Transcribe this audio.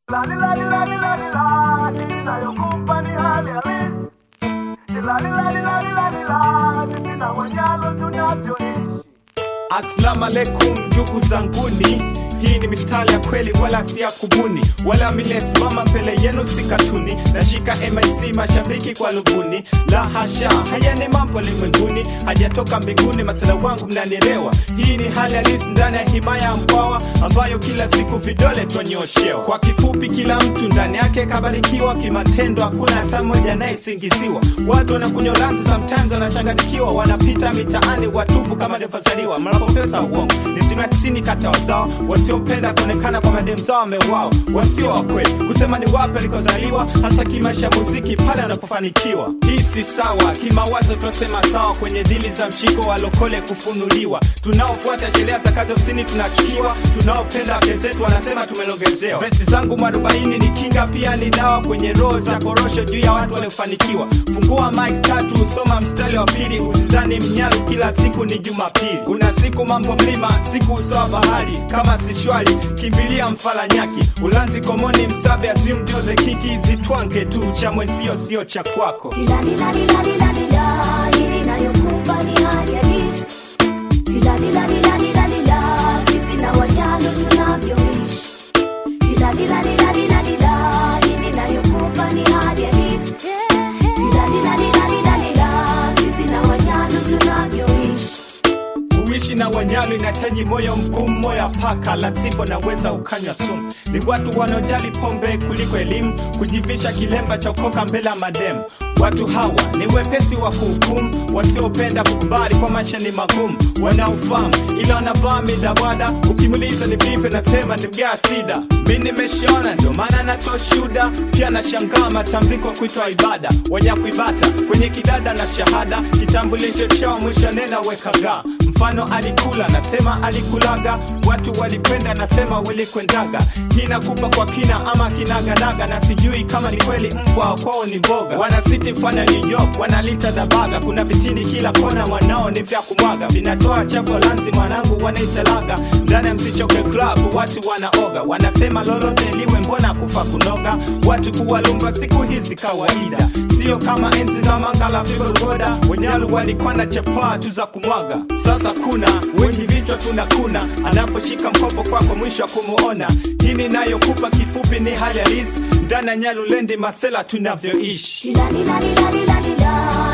Assalamu alaikum ndugu zanguni, hii ni mistari ya kweli wala si ya kubuni, wala milesimama mbele yenu si katuni. Nashika MIC mashabiki kwa luguni, la hasha, haya ni mambo limwenguni, hajatoka mbinguni. Masala wangu mnanielewa, hii ni hali halisi ndani ya himaya ya Mkwawa ambayo kila siku vidole twanyoshewa. Kwa kifupi, kila mtu ndani yake kabarikiwa kimatendo, hakuna hata mmoja anayesingiziwa. Watu wanakunywa lanzi, sometimes wanachanganyikiwa, wanapita mitaani watupu kama devazaliwa mnapopesa uongo ni asilimia tisini kati ya wazao wasiopenda kuonekana kwa madem zao wamewao, wasio wa kweli kusema ni wapi alikozaliwa, hasa kimaisha muziki pale anapofanikiwa. Hii si sawa kimawazo, tunasema sawa kwenye dili za mshiko walokole kufunuliwa. Tunaofuata sheria za kazi ofisini tunachukiwa, tunaopenda wake zetu wanasema tumelogezewa. Vesi zangu mwarobaini ni kinga, pia ni dawa kwenye roho za korosho juu ya watu waliofanikiwa. Fungua mic tatu, soma mstari wa pili, usizani mnyalu kila siku ni Jumapili. Kuna siku mambo mlima, siku usawa bahari, kama si shwari kimbilia mfalanyaki, ulanzi komoni, msabe azium joze kiki, zitwange tu cha mwenzio sio cha kwako. Tilalilalilalila, hili nayokupa ni hali halisi. Tilalilalilalila, sisi na wanyalo tunavyoishi. Tilalilalilalila, hili nayokupa ni hali halisi. Tilalilalilalila, sisi na wanyalo tunavyoishi. Kuishi na wanyalu inahitaji moyo mgumu, moyo paka, la sivyo naweza ukanywa sumu. Ni watu wanaojali pombe kuliko elimu, kujivisha kilemba cha ukoka mbele ya mademu. Watu hawa ni wepesi wa kuhukumu, wasiopenda kukubali kwa maisha ni magumu, wanaofahamu ila wanavaa midabwada. Ukimuliza ni vipi, nasema ni mgaa sida. Mi nimeshaona, ndio maana natoa shuda. Pia nashangaa matambiko kuitwa ibada, wanyakuibata kwenye kidada na shahada, kitambulisho chao mwisho nena wekaga mfano alikula nasema alikulaga watu walikwenda nasema walikwendaga hii nakupa kwa kina ama kinaganaga na sijui kama ni kweli mbwa kwao ni mboga wanasiti mfano New York wanalita dabaga kuna vitini kila kona wanao ni vya kumwaga vinatoa chapo lanzi mwanangu wanaitalaga ndani ya msichoke club watu wanaoga wanasema lolote liwe mbona kufa kunoga watu kuwalumba siku hizi kawaida sio kama enzi za mangala vigogoda wenyalu walikuwa na chapaa tu za kumwaga sasa kuna wengi vichwa tunakuna anaposhika mkopo kwako mwisho wa kumuona hii nayokupa kifupi ni hali halisi ndani ya nyalulendi masela tunavyoishi Tilalilalilalila,